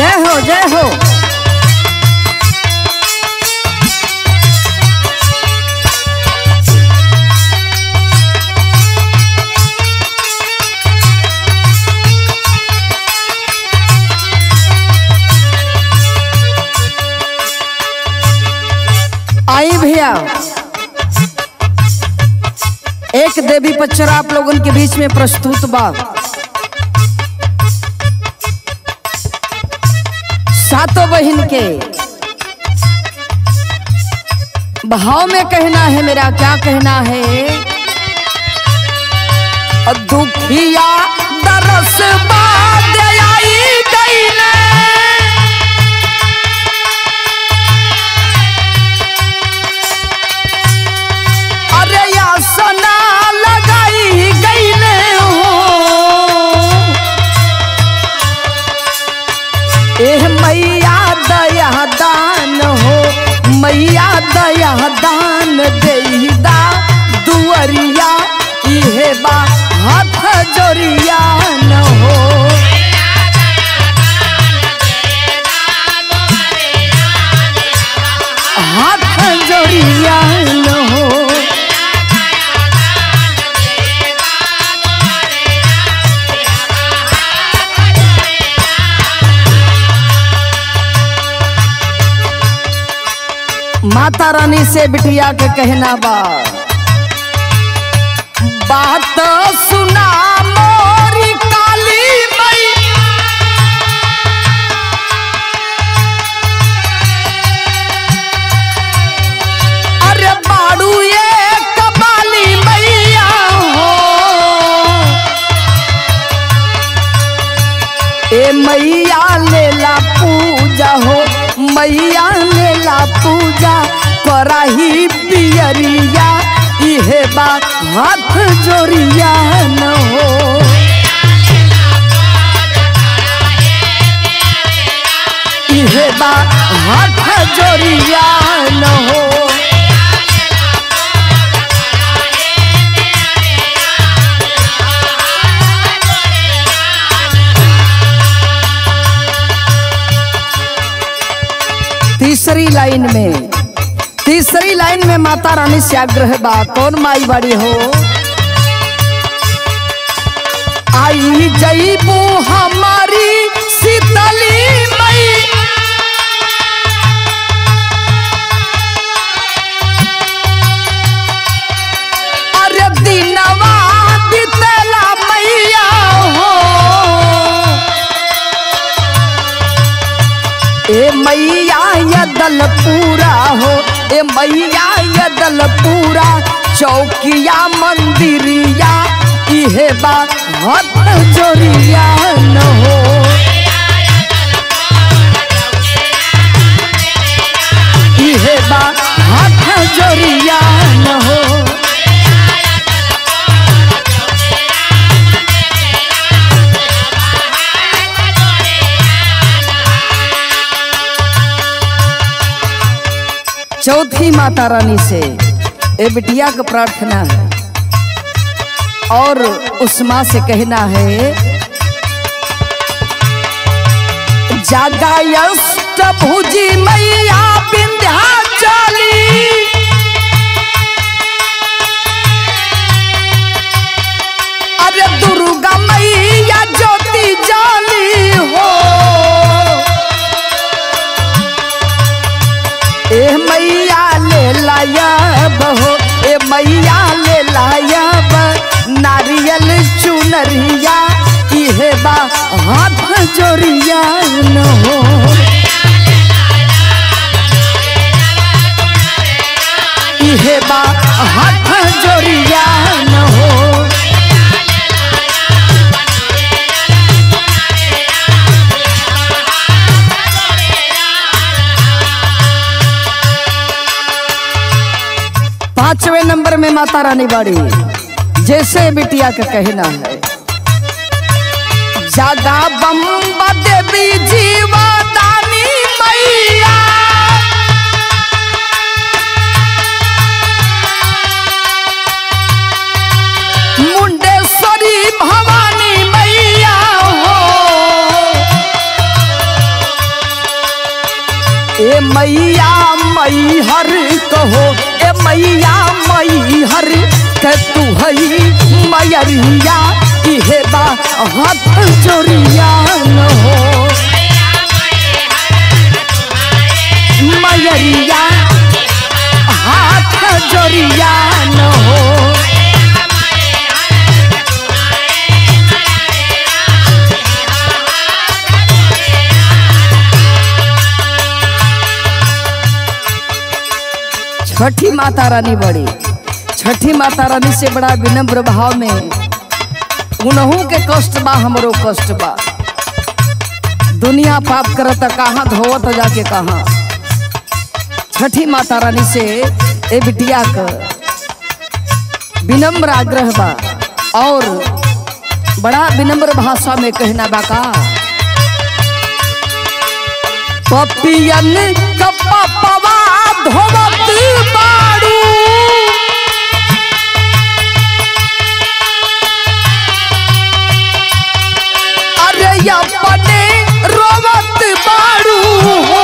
जय हो जय हो आई भैया एक देवी पच्चर आप लोगन के बीच में प्रस्तुत बा सातों बहन के भाव में कहना है मेरा क्या कहना है और दुखिया दरस बाद आई गईले अरे या सना लगाई गईले हो एह मैया दया दान हो मैया दया दान देदा दुअरिया इहे बा हाथ जोरिया न हो हाथ जोरिया न हो माता रानी से बिटिया के कहना बा बात सुना मोरी काली मई अरे बाड़ू ये कबाली मैया हो ए मैया लेला पूजा हो मैया लेला पूजा कराही पियरिया इहे बा हाथ जोरिया न हो इहे बा हाथ जोरिया न हो तीसरी लाइन में तीसरी लाइन में माता रानी से आग्रह बा कौन माई बड़ी हो आई जईबू हमारी शीतली मई अरे दिनवा बितला मैया हो ए मैया यदल पूरा हो ए मैया यदल पूरा चौकिया मंदिरिया इहे बा हाथ जोरिया न हो इहे बा हाथ जोरिया न हो चौथी माता रानी से ए बिटिया का प्रार्थना है और उस माँ से कहना है जागायष्ट भुजी मैया विंध्याचली अरे दुर्गा मैया ज्योति जाली हो ए मैया ले लायब हो ए मैया ले लायब नारियल चुनरिया इहे बा हाथ जोरिया न हो इहे बा हाथ जोरिया न हो पांचवें नंबर में माता रानी बाड़ी जैसे बिटिया का कहना है जागा बम्बा देवी जीवा दानी मैया मुंडेश्वरी भवानी मैया हो मैया मई हर कहो ए मैया मई हर के तू हई मैरिया इहे बा हाथ जोरिया न हो मैरिया हाथ जोरिया न हो छठी माता रानी बड़ी छठी माता रानी से बड़ा विनम्र भाव में उनहू के कष्ट बा हमरो कष्ट बा दुनिया पाप करत कहाँ धोवत जाके कहाँ छठी माता रानी से ए बिटिया का विनम्र आग्रह बा और बड़ा विनम्र भाषा में कहना बा का पपियन कपपवा धोवत बाड़ू अरे अपने रोवत बाड़ू हो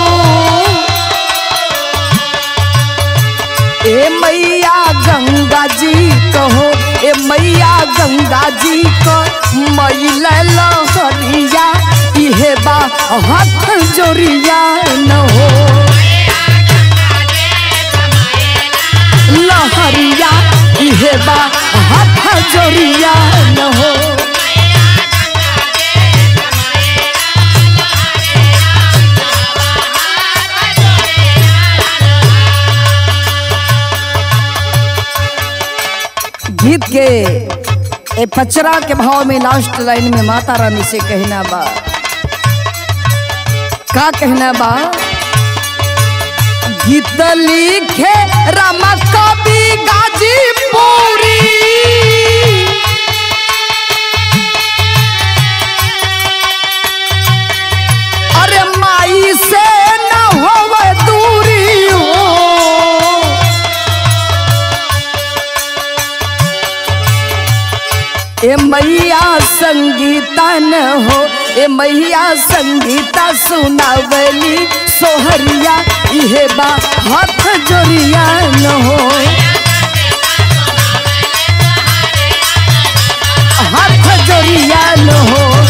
ए मैया गंगा जी कहो ए मैया गंगा जी को मैल लहरिया इहे बा हाथ जोरिया न हो लहरिया इहे बा हाथ जोरिया न हो गीत के ए पचरा के भाव में लास्ट लाइन में माता रानी से कहना बा का कहना बा गीत लिखे रामा कवि गाजीपुरी अरे माई से न होवे दूरी हो ए मैया संगीता न हो ए मैया संगीता सुनावली सोहरिया इहे बा हाथ जोरिया न हो हाथ जोरिया न हो